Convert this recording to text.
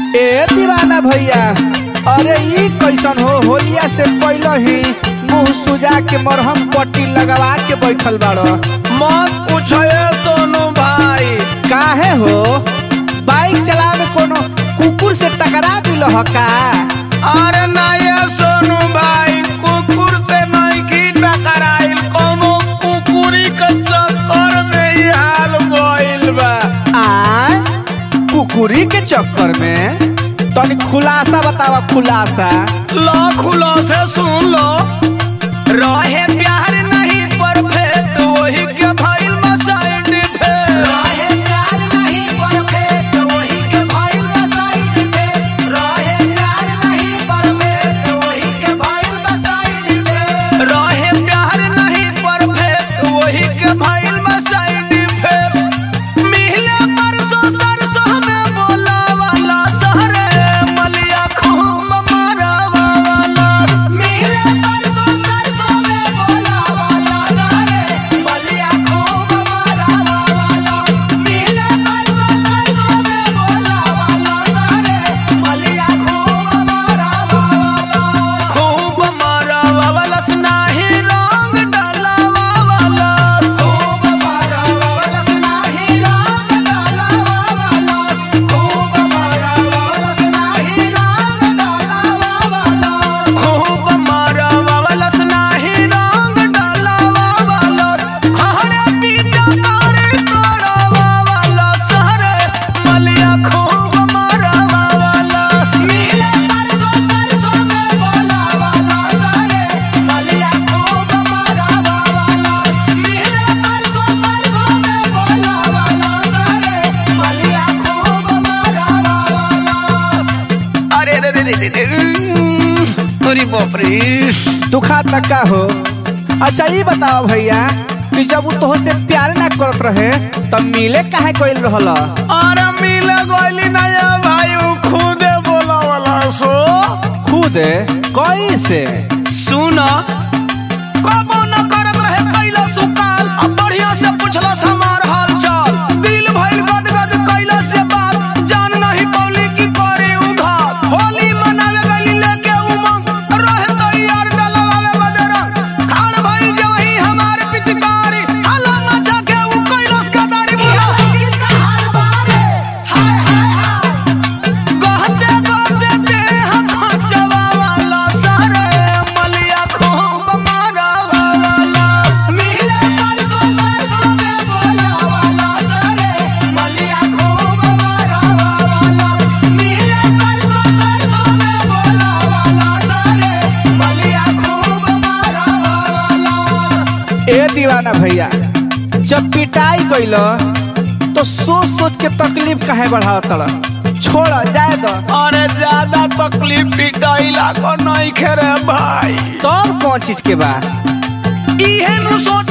ए दीवाना भैया अरे ई कैसन हो होलिया से पहले ही मुंह सुजा के मरहम पट्टी लगवा के बैठल बाड़ो मत पूछे सोनू भाई काहे हो बाइक चलावे कोनो कुकुर से टकरा दिल ह का अरे नहीं सोनू भाई कुकुर से नहीं की टकराइल कोनो कुकुरी के चक्कर में ही हाल भइल बा आ कुकुरी के चक्कर में तनी खुलासा बतावा खुलासा लो खुलो से सुन लो रहे प्यार नहीं परफेक्ट वही के भइल बा साइड इफेक्ट रहे प्यार नहीं परफेक्ट वही के भइल बा साइड इफेक्ट रहे प्यार नहीं परफेक्ट वही के भइल बा साइड इफेक्ट रहे प्यार नहीं परफेक्ट वही के भइल बा साइड इफेक्ट मिले परसों सरसों में बोला वाला सहरे मलिया खूब मारा वाला मिले परसों सरसों में बोला वाला सहरे मलिया खूब मारा वाला मिले परसों सरसों में बोला वाला सहरे मलिया खूब मारा वाला खूब मारा वाला सुनाही रंग डाला वाला खूब मारा वाला सुनाही रंग डाला वाला खूब मारा वाला सुनाही रंग डाला वाला खूब मारा वाला सुनाही रंग डाला वाला खहरे पीटा तारे तोड़ा वाला सहरे मलिया खूब मारा वाला मिले परसों सरसों में बोला वाला सहरे मलिया खूब मारा वाला मिले परसों सरसों में बोला वाला सहरे मलिया खूब मारा वाला अरे रे रे रे रे अरे बाप रे दुखा तक का हो अच्छा ये बताओ भैया कि जब वो तोह से प्यार ना करत रहे तब मिले काहे कोई रहल अरे मिले गोली नया भाई उ खुदे बोला वाला सो खुद कैसे सुना कबो न करत रहे कैला सुकाल अब बढ़िया से पुछला हमार हाल चाल दिल भइल गदगद कैला से बात जान नहीं पौली की करे उघात होली मनावे गली लेके उमंग रहे तो यार डलवावे बदरंग खान भइल जे वही हमार पिचकारी हाला मचा के उ कैलास का दारी बोला दिल का हाल बारे हाय हाय हाय गहसे गहसे देह खचवा वाला सारे मलिया खूब मारा वाला मिले परसों सरसों में बोला वाला सारे मलिया खूब मारा वाला मिले परसों सरसों में बोला वाला सारे मलिया खूब मारा वाला ए दीवाना भैया जब पिटाई कैल तो सोच सोच के तकलीफ काहे बढ़ाव तड़ छोड़ जाए दो अरे ज्यादा तकलीफ पिटाइला को नहीं खेरे भाई तब कौन चीज के बा इहे नु सोच